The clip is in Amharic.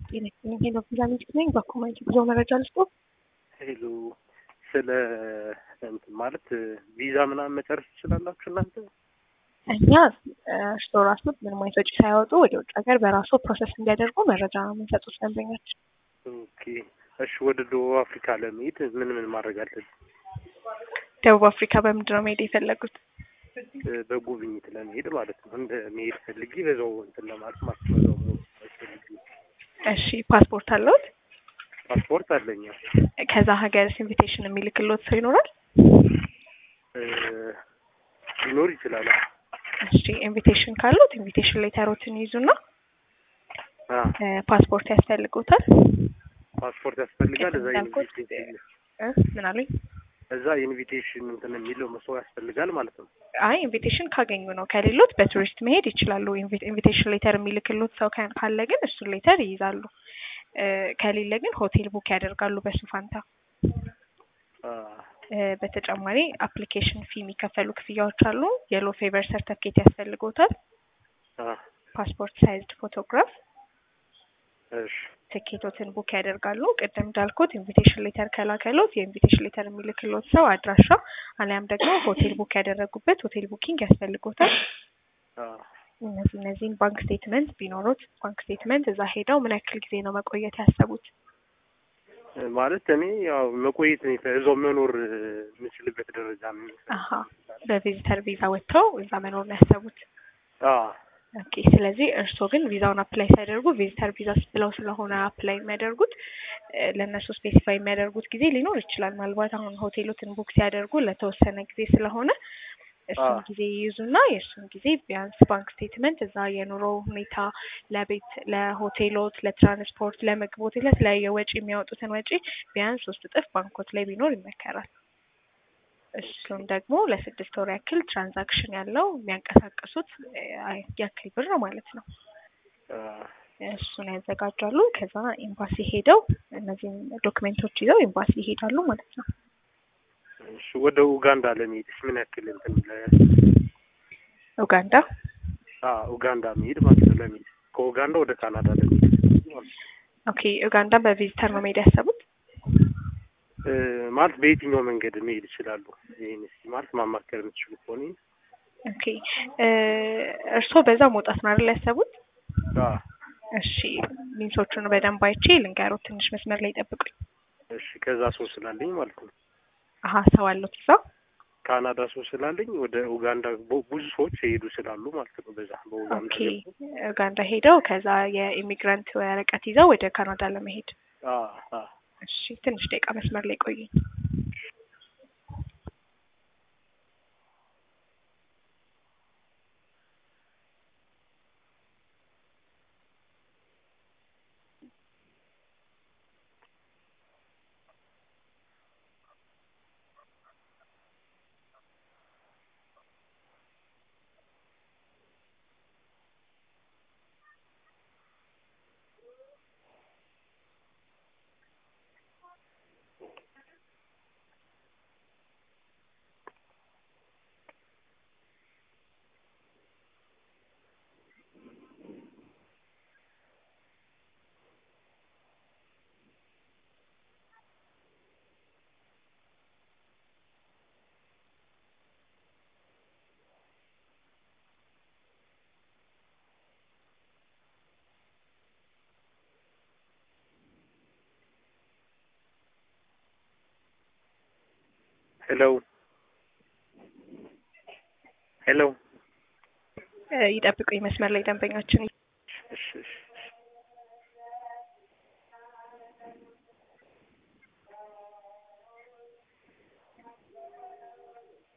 ጤና ይስጥልኝ። ሄሎ ቪዛ ሚኒስትር ነኝ። በኮማንድ ጉዞ መረጃ ልስጦ። ሄሎ ስለ እንትን ማለት ቪዛ ምናምን መጨረስ ትችላላችሁ እናንተ? እኛ እርሶ ራሶት ምንም አይነት ወጪ ሳያወጡ ወደ ውጭ ሀገር በራሱ ፕሮሰስ እንዲያደርጉ መረጃ የምንሰጡት ደንበኛችን። ኦኬ እሺ። ወደ ደቡብ አፍሪካ ለመሄድ ምን ምን ማድረግ አለብን? ደቡብ አፍሪካ በምንድን ነው መሄድ የፈለጉት? በጉብኝት ለመሄድ ማለት ነው። እንደ መሄድ ፈልጌ በዛው እንትን ለማለት ማለት ነው። በዛው መሆን ፈልጌ። እሺ ፓስፖርት አለዎት? ፓስፖርት አለኝ። ከዛ ሀገር ኢንቪቴሽን የሚልክልዎት ሰው ይኖራል? እ ሊኖር ይችላል። እሺ ኢንቪቴሽን ካሉት ኢንቪቴሽን ሌተሮትን ይዙና አ ፓስፖርት ያስፈልጎታል። ፓስፖርት ያስፈልጋል። እዛ እንዳልኩት ኢንቪቴሽን እ ምን አሉኝ? እዛ ኢንቪቴሽን እንትን የሚለው ሰው ያስፈልጋል ማለት ነው። አይ ኢንቪቴሽን ካገኙ ነው። ከሌሎት በቱሪስት መሄድ ይችላሉ። ኢንቪቴሽን ሌተር የሚልክሎት ሰው ካ- ካለ ግን እሱን ሌተር ይይዛሉ። እ ከሌለ ግን ሆቴል ቡክ ያደርጋሉ በሱ ፋንታ። አ እ በተጨማሪ አፕሊኬሽን ፊ የሚከፈሉ ክፍያዎች አሉ። የሎ ፌቨር ሰርተፍኬት ያስፈልጎታል። አ ፓስፖርት ሳይዝድ ፎቶግራፍ፣ እሺ ትኬቶትን ቡክ ያደርጋሉ። ቅድም እንዳልኩት ኢንቪቴሽን ሌተር ከላከሎት የኢንቪቴሽን ሌተር የሚልክሎት ሰው አድራሻ አሊያም ደግሞ ሆቴል ቡክ ያደረጉበት ሆቴል ቡኪንግ ያስፈልጎታል። አ እነዚህ እነዚህን ባንክ ስቴትመንት ቢኖሩት ባንክ ስቴትመንት እዛ ሄደው ምን ያክል ጊዜ ነው መቆየት ያሰቡት? ማለት እኔ ያው መቆየት ነው የፈ- እዛው መኖር የምችልበት ደረጃ ነው። አሀ በቪዚተር ቪዛ ወጥተው እዛ መኖር ነው ያሰቡት። አ ኦኬ ስለዚህ እርስዎ ግን ቪዛውን አፕላይ ሲያደርጉ ቪዚተር ቪዛ ብለው ስለሆነ አፕላይ የሚያደርጉት እ ለእነሱ ስፔሲፋይ የሚያደርጉት ጊዜ ሊኖር ይችላል። ምናልባት አሁን ሆቴሎትን ቡክ ሲያደርጉ ለተወሰነ ጊዜ ስለሆነ እሱን አዎ። ጊዜ ይይዙና የእሱን ጊዜ ቢያንስ ባንክ ስቴትመንት እዛ የኑሮ ሁኔታ ለቤት፣ ለሆቴሎት፣ ለትራንስፖርት፣ ለምግቦት ለተለያየ ወጪ የሚያወጡትን ወጪ ቢያንስ ሶስት እጥፍ ባንኮት ላይ ቢኖር ይመከራል። እሱም ደግሞ ለስድስት ወር ያክል ትራንዛክሽን ያለው የሚያንቀሳቀሱት እ አይ- ያክል ብር ማለት ነው። አ እሱን ያዘጋጃሉ። ከዛ ኤምባሲ ሄደው እነዚህን ዶክሜንቶች ይዘው ኤምባሲ ይሄዳሉ ማለት ነው። እሺ ወደ ኡጋንዳ ለመሄድስ ምን ያክል እንትን ለ ኡጋንዳ አ ኡጋንዳ መሄድ ማለት ነው ለመሄድ ከኡጋንዳ ወደ ካናዳ ለመሄድ ማለት ነው። ኦኬ ኡጋንዳ በቪዚተር ነው መሄድ ያሰቡት? እ ማለት በየትኛው መንገድ መሄድ ይችላሉ? ይሄን እስኪ ማለት ማማከር የምትችሉ ከሆነ ኦኬ እ እርስዎ በዛ መውጣት ነው አይደል ያሰቡት? አ እሺ ሚንሶቹን በደንብ አይቼ ልንገሮት። ትንሽ መስመር ላይ ጠብቁኝ። እሺ ከዛ ሰው ስላለኝ ማለት ነው አሀ ሰው አለዎት እዛ? ካናዳ ሰው ስላለኝ ወደ ኡጋንዳ ቦ- ብዙ ሰዎች የሄዱ ስላሉ ማለት ነው። በዛ በኡጋንዳ ኦኬ ገብቶ ኡጋንዳ ሄደው ከዛ የኢሚግራንት ወረቀት ይዘው ወደ ካናዳ ለመሄድ አ አ እሺ ትንሽ ደቂቃ መስመር ላይ ቆዩኝ። ሄሎ ሄሎ እ ይጠብቁኝ መስመር ላይ ደንበኛችን እሺ እሺ